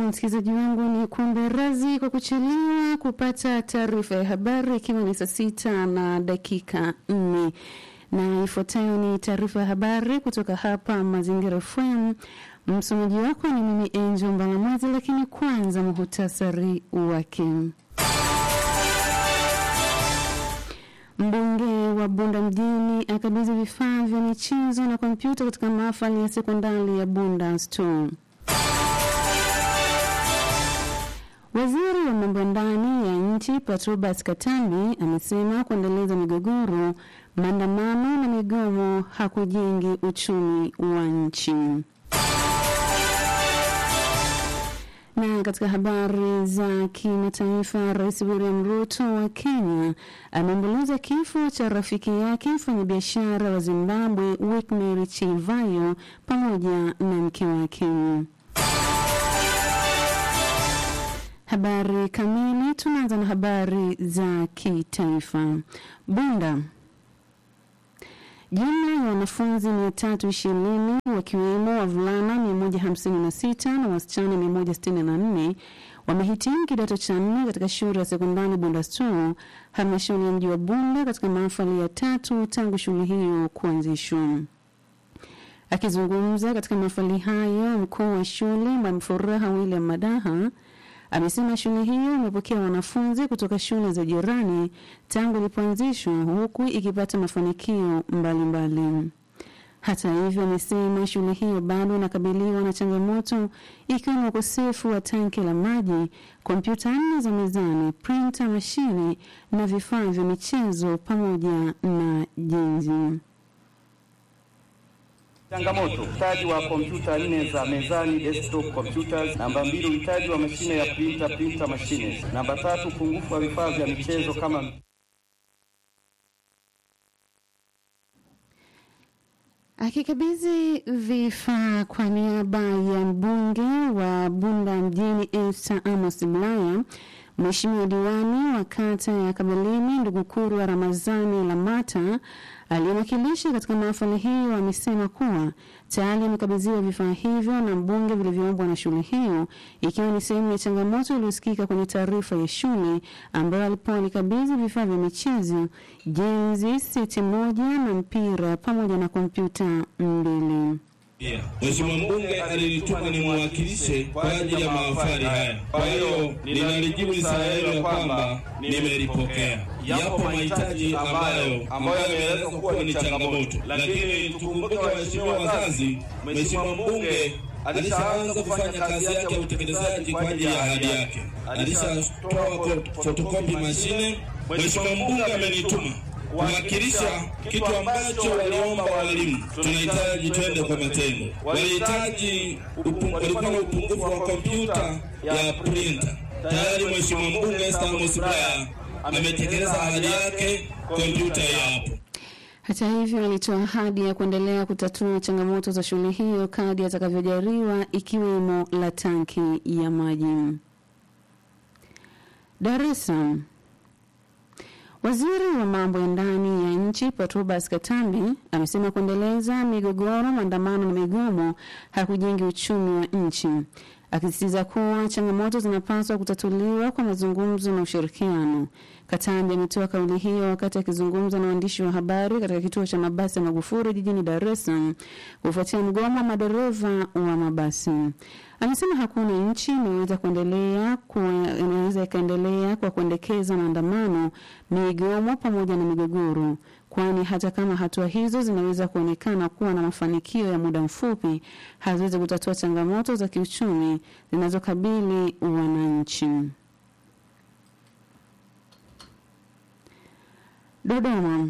msikilizaji wangu, ni kuombe radhi kwa kuchelewa kupata taarifa ya habari, ikiwa ni saa sita na dakika nne na ifuatayo ni taarifa ya habari kutoka hapa Mazingira FM. Msomaji wako ni mimi Angel Mbalamwazi, lakini kwanza muhutasari wake. Mbunge wa Bunda mjini akabidhi vifaa vya michezo na kompyuta katika mahafali ya sekondari ya Bunda Store. Waziri wa mambo ya ndani ya nchi Patrobas Katambi amesema kuendeleza migogoro, maandamano na migomo hakujengi uchumi wa nchi. Na katika habari za kimataifa, Rais William Ruto wa Kenya ameomboleza kifo cha rafiki yake mfanyabiashara wa Zimbabwe Wikmary Chivayo pamoja na mke wake. Habari kamili. Tunaanza na habari za kitaifa. Bunda, jumla ya wanafunzi mia tatu ishirini wakiwemo wavulana mia moja hamsini na sita na wasichana mia moja sitini na nne wamehitimu kidato cha nne katika shule ya sekondari Bunda Store, halmashauri ya mji wa Bunda, katika mahafali ya tatu tangu shule hiyo kuanzishwa. Akizungumza katika mahafali hayo, mkuu wa shule Mwalimu Furaha William Madaha amesema shule hiyo imepokea wanafunzi kutoka shule za jirani tangu ilipoanzishwa huku ikipata mafanikio mbalimbali. Hata hivyo, amesema shule hiyo bado inakabiliwa na changamoto ikiwemo ukosefu wa tanki la maji, kompyuta nne za mezani, printer mashine na vifaa vya michezo pamoja na jenzi. Changamoto: uhitaji wa kompyuta nne za mezani desktop computers. Namba mbili, uhitaji wa mashine ya printer printer machines. Namba tatu, upungufu wa vifaa vya michezo kama Akikabidhi vifaa kwa niaba ya mbunge wa Bunda mjini Esther Amos Bulaya, Mheshimiwa diwani wa kata ya Kameleni ndugu Kurwa Ramazani Lamata aliyewakilisha katika mahafali hiyo amesema kuwa tayari amekabidhiwa vifaa hivyo na mbunge vilivyoombwa na shule hiyo, ikiwa ni sehemu ya changamoto iliyosikika kwenye taarifa ya shule ambayo alipoa alikabidhi vifaa vya michezo, jenzi, seti moja na mpira pamoja na kompyuta mbili. Mheshimiwa mbunge alinituma nimwakilishe kwa ajili ya mahafali haya. Kwa hiyo ninalijibu risala yenu ya kwamba nimelipokea. Yapo mahitaji ambayo ambayo yameelezwa kuwa ni changamoto, lakini tukumbuke, waheshimiwa wazazi, Mheshimiwa mbunge alishaanza kufanya kazi yake ya utekelezaji kwa ajili ya ahadi yake. Alishatoa fotokopi mashine. Mheshimiwa mbunge amenituma kuwakilisha kitu ambacho waliomba walimu. Tunahitaji twende kwa matendo. Walihitaji, walikuwa na upungufu wa kompyuta ya printer. Tayari Mheshimiwa mbunge Esther Amos Bulaya ametekeleza ahadi yake, kompyuta yapo. Hata hivyo alitoa ahadi ya kuendelea kutatua changamoto za shule hiyo kadi atakavyojaliwa ikiwemo la tanki ya maji. Dar es Salaam. Waziri wa mambo ya ndani ya nchi Patrobas Katambi amesema kuendeleza migogoro, maandamano na migomo hakujengi uchumi wa nchi, akisisitiza kuwa changamoto zinapaswa kutatuliwa kwa mazungumzo na ushirikiano. Katambi ametoa kauli hiyo wakati akizungumza na waandishi wa habari katika kituo cha mabasi ya Magufuli jijini Dar es Salaam kufuatia mgomo wa madereva wa mabasi. Amesema hakuna nchi inaweza kuendelea inaweza ikaendelea kwa kuendekeza maandamano, migomo pamoja na migogoro, kwani hata kama hatua hizo zinaweza kuonekana kuwa na mafanikio ya muda mfupi, haziwezi kutatua changamoto za kiuchumi zinazokabili wananchi. Dodoma.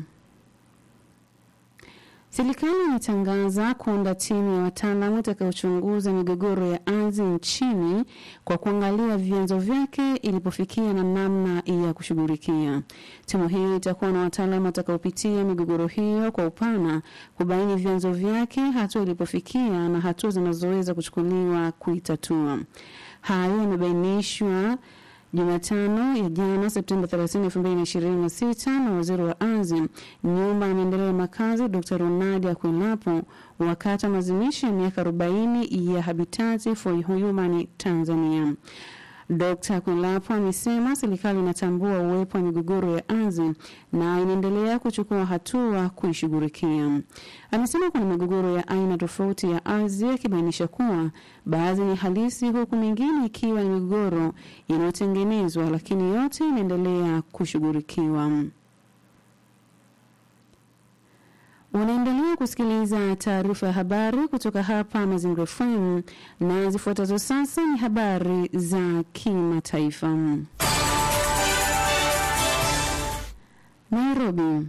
Serikali imetangaza kuunda timu ya wataalamu itakayochunguza migogoro ya ardhi nchini kwa kuangalia vyanzo vyake ilipofikia na namna ya kushughulikia. Timu hiyo itakuwa na wataalamu watakaopitia migogoro hiyo kwa upana, kubaini vyanzo vyake, hatua ilipofikia na hatua zinazoweza kuchukuliwa kuitatua. Hayo yamebainishwa Jumatano ya jana Septemba 30, 2026 na waziri wa ardhi, nyumba na maendeleo ya makazi Dr. Ronald Akwilapo wakati wa maadhimisho ya miaka 40 ya Habitat for Human Tanzania. Dr. Akwilapo amesema serikali inatambua uwepo wa migogoro ya ardhi na inaendelea kuchukua hatua kuishughulikia. Amesema kuna migogoro ya aina tofauti ya ardhi, akibainisha kuwa baadhi ni halisi huku mingine ikiwa ni migogoro inayotengenezwa, lakini yote inaendelea kushughulikiwa. Unaendelea kusikiliza taarifa ya habari kutoka hapa Mazingira FM na zifuatazo sasa ni habari za kimataifa. Nairobi.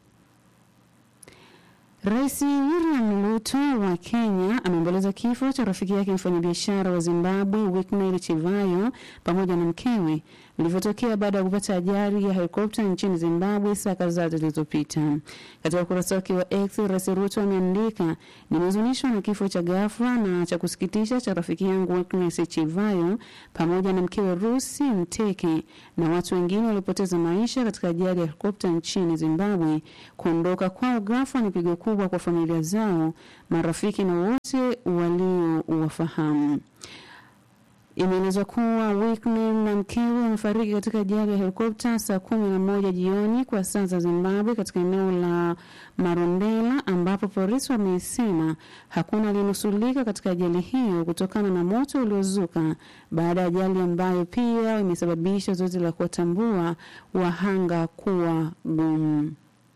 Rais William Ruto wa Kenya ameomboleza kifo cha rafiki yake mfanyabiashara wa Zimbabwe Winnie Chivayo pamoja na mkewe vilivyotokea baada ya kupata ajali ya helikopta nchini Zimbabwe saa kadhaa zilizopita. Katika ukurasa wake wa X, Rais Ruto ameandika, nimehuzunishwa na kifo cha ghafla na cha kusikitisha cha rafiki yangu Winnie Chivayo pamoja na mkewe Rusi Mteke na watu wengine waliopoteza maisha katika ajali ya helikopta nchini Zimbabwe. Kuondoka kwao ghafla ni pigo kubwa kwa familia zao, marafiki na wote waliowafahamu. Imeelezwa kuwa Winnie na mkewe wamefariki katika ajali ya helikopta saa kumi na moja jioni kwa saa za Zimbabwe katika eneo la Marondera, ambapo polisi wamesema hakuna aliyenusulika katika ajali hiyo kutokana na moto uliozuka baada ya ajali ambayo pia imesababisha zoezi la kuwatambua wahanga kuwa gumu.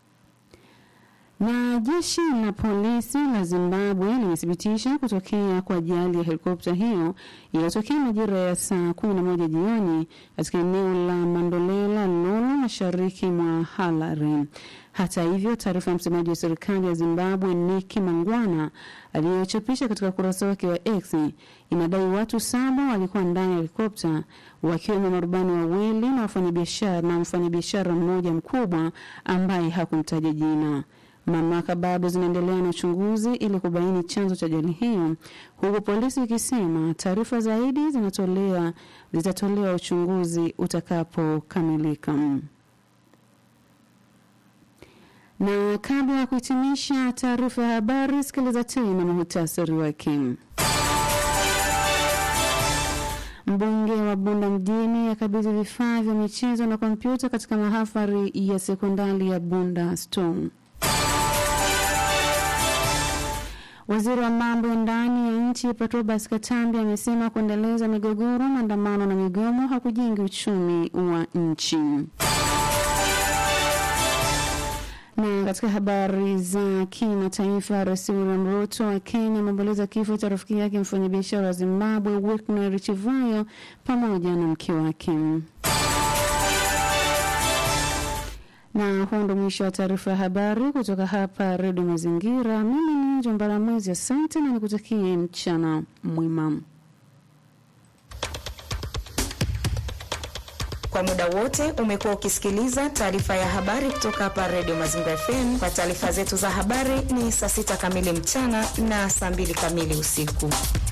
Na jeshi la polisi la Zimbabwe limethibitisha kutokea kwa ajali ya helikopta hiyo iliyotokea majira ya saa kumi na moja jioni katika eneo la Mandolela Lolo, mashariki mwa Harare. Hata hivyo, taarifa ya msemaji wa serikali ya Zimbabwe Nick Mangwana aliyochapisha katika ukurasa wake wa X inadai watu saba walikuwa ndani ya helikopta wakiwemo marubani wawili na wafanyabiashara na mfanyabiashara mmoja mkubwa ambaye hakumtaja jina. Mamlaka bado zinaendelea na uchunguzi ili kubaini chanzo cha ajali hiyo, huku polisi ikisema taarifa zaidi zinatolewa zitatolewa uchunguzi utakapokamilika. Na kabla ya kuhitimisha taarifa ya habari, sikiliza tena muhtasari wake. Mbunge wa Bunda mjini akabidhi vifaa vya michezo na kompyuta katika mahafali ya sekondari ya Bunda Stone. Waziri wa mambo ya ndani ya nchi Patrobas Katambi amesema kuendeleza migogoro, maandamano na migomo hakujengi uchumi wa nchi. Na katika habari za kimataifa, Rais William Ruto wa Kenya ameomboleza kifo cha rafiki yake mfanyabiashara wa Zimbabwe Winnie Chivayo pamoja na mke wake. Na huo ndo mwisho wa taarifa ya habari kutoka hapa Redio Mazingira. Mimi ni Njombala Mwezi, asante na nikutakie mchana mwema. Kwa muda wote umekuwa ukisikiliza taarifa ya habari kutoka hapa Redio Mazingira FM. Kwa taarifa zetu za habari ni saa sita kamili mchana na saa mbili kamili usiku.